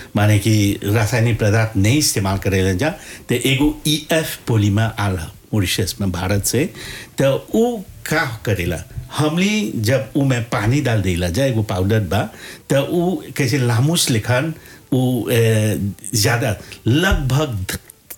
माने कि रासायनिक पदार्थ नहीं इस्तेमाल करेला जा तो एगो ई एफ पोलीमर आल मॉरिशस में भारत से तो वो का करेला हमने जब वो में पानी डाल देला जा एगो पाउडर बा तो वो कैसे लामूस लिखन वो ज़्यादा लगभग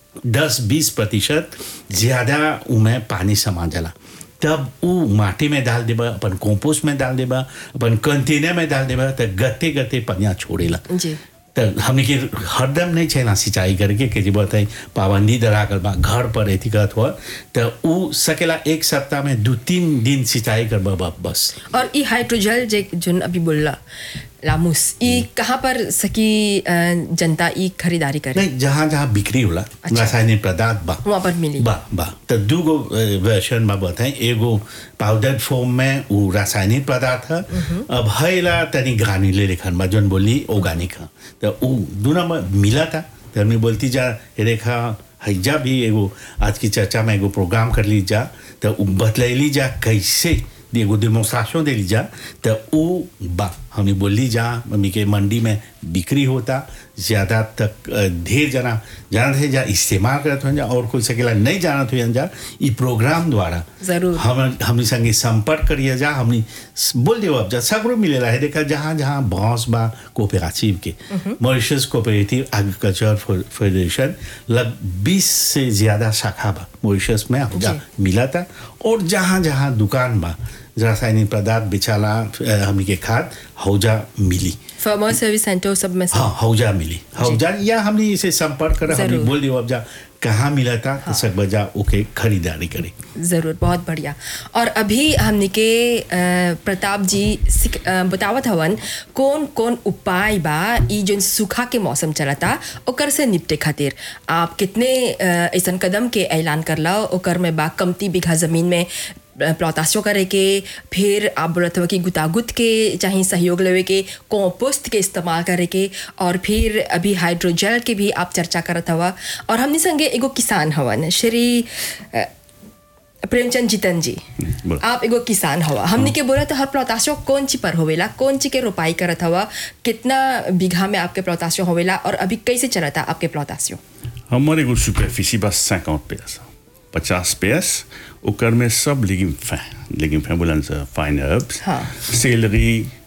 दस बीस प्रतिशत ज़्यादा उमें पानी समा जाला तब वो माटी में डाल देबा अपन कंपोस्ट में डाल देबा अपन कंटेनर में डाल देबा तो गते गते पनिया छोड़ेला जी तो हमने के हरदम नहीं छैना सिंचाई करके के जी बताई पाबंदी दरा कर बा घर पर एथी करत हो तो उ सकेला एक सप्ताह में दो तीन दिन सिंचाई कर बा बस और ई हाइड्रोजल जे जोन अभी बोलला लामूस ई कहाँ पर सकी अ, जनता ई खरीदारी करे नहीं जहाँ जहाँ बिक्री होला अच्छा। रासायनिक पदार्थ बा वहाँ पर मिली बा बा तो दूगो वर्षन में बताएं एगो पाउडर फॉर्म में वो रासायनिक पदार्थ है अब हैला तनी ग्रानुले लेखन में जोन बोली ऑर्गेनिक है तो वो दोनों में मिला था तो हमने बोलती जा ये रेखा हैजा भी एगो आज की चर्चा में एगो प्रोग्राम कर ली जा तो उ बतलैली जा कैसे एगो डेमोन्स्ट्रेशन दे ली जा तो वो बा हमने बोली जा मम्मी के मंडी में बिक्री होता ज़्यादा तक अ, ढेर जना जानत है जा इस्तेमाल करत हो जा और कोई सकेला नहीं जानत हो जा ई प्रोग्राम द्वारा जरूर। हम हमनी संगे संपर्क करिए जा हमनी स- बोल देव अब जा सगरो मिलेला है देखा जहाँ जहाँ बांस बा कोऑपरेटिव के मॉरिशस कोऑपरेटिव एग्रीकल्चर फेडरेशन लग 20 से ज़्यादा शाखा बा मॉरिशस में हम जा मिला था और जहाँ जहाँ दुकान बा रासायनिक पदार्थ बेचाला अ, हमनी के खाद हौजा मिली फार्मर सर्विस सेंटर सब में से हाँ हौजा मिली हौजा या हमने इसे संपर्क करा हमने जरूर। बोल दियो अब जा कहाँ मिला था तो सब बजा ओके खरीदारी करे जरूर बहुत बढ़िया और अभी हमने के अ, प्रताप जी सिक- अ, बतावत हवन कौन कौन उपाय बा ई जोन सूखा के मौसम चलता ओकर से निपटे खातिर आप कितने अ, ऐसन कदम के ऐलान करला ओकर में बा कमती बीघा जमीन में प्लॉताशो करे के फिर आप बोलत हो कि गुतागुत के चाहे सहयोग लेवे के कॉम्पोस्ट के इस्तेमाल करे के और फिर अभी हाइड्रोजेल के भी आप चर्चा करत हवा और हमने संगे एगो किसान हवन श्री अ, प्रेमचंद जीतन जी बोल। आप एगो किसान हवा हमने के बोला तो हर प्लॉताशो कौन ची पर होवेला कौन ची के रोपाई करत हवा कितना बीघा में आपके प्लॉताशो होवेला और अभी कैसे चलता आपके प्लॉताशो हमारे एगो सुपरफिसी बा 50 पेस पचास पेस ओकर में सब लेगिम फैं लेगिम फैं बोलन से फाइन हर्ब्स हाँ। सेलरी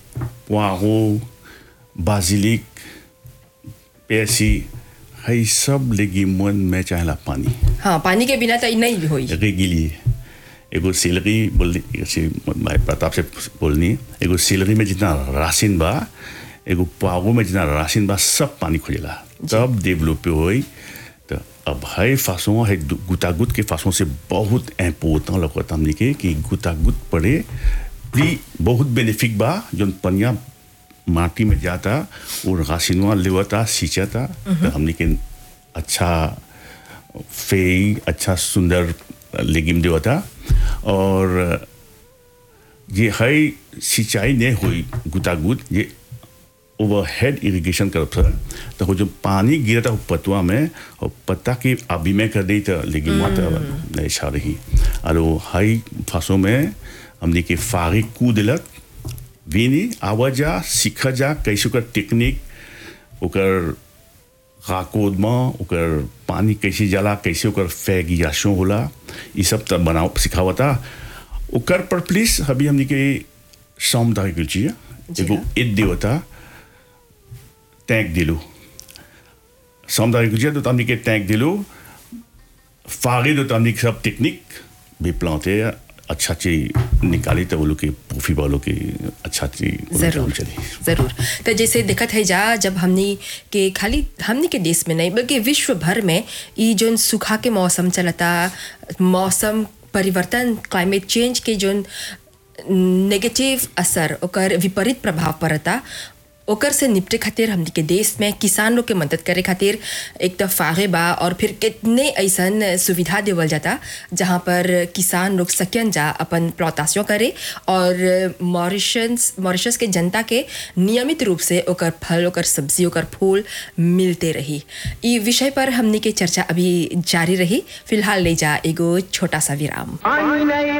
पोआरो बाजिलिक पेसी है सब लेगिमन में चाहेला पानी हाँ पानी के बिना तो ई नहीं होई रेगिली एगो सेलरी बोलनी ऐसे भाई प्रताप से बोलनी एगो सेलरी में जितना राशिन बा एगो पागो में जितना राशिन बा सब पानी खोजेला तब डेवलप होई तो अब है फासों है दु- गुतागुत के फासों से बहुत इम्पोर्टेंट लगता हमने के कि गुतागुत पड़े भी बहुत बेनिफिक बा जोन पनिया माटी में जाता और राशिनवा लेवता सींचता तो हमने के अच्छा फेई अच्छा सुंदर लेगिम देवता और ये है सिंचाई नहीं हुई गुतागुत ये ओवरहेड इरिगेशन करब सर तो वो जो पानी गिरता हो पतवा में और पत्ता के आबी में कर दी तो लेकिन माता नहीं छा रही और वो हाई फांसों में हमने के फारी कू दिलक वीनी आवाजा सीख जा कैसे ओकर टेक्निक ओकर खाकोद में ओकर पानी कैसे जाला कैसे ओकर फैगियाशो होला ये सब तब बनाओ सिखावता ओकर पर प्लीज अभी हमने के शाम तक कुछ जी एगो हाँ। ईद देवता टैंक दिलो शाम तक कुछ तो हमने के टैंक दिलो फागे तो हमने के सब टेक्निक भी प्लांटे अच्छा चीज निकाली तो वो लोग के प्रूफी वालों की अच्छा चीज वो लोग जरूर काम चली जरूर तो जैसे दिक्कत है जा जब हमनी के खाली हमनी के देश में नहीं बल्कि विश्व भर में ई जोन सूखा के मौसम चलता मौसम परिवर्तन क्लाइमेट चेंज के जोन नेगेटिव असर ओकर विपरीत प्रभाव पड़ता ओकर से निपटे खातिर हमनी के देश में किसान लोग के मदद करे खातिर एक तो फागे बा और फिर कितने ऐसन सुविधा देवल जाता जहाँ पर किसान लोग सकन जा अपन प्लॉतासियों करे और मॉरिशस मॉरिशस के जनता के नियमित रूप से ओकर फल ओकर सब्जी ओकर फूल मिलते रही ई विषय पर हमनी के चर्चा अभी जारी रही फिलहाल ले जा एगो छोटा सा विराम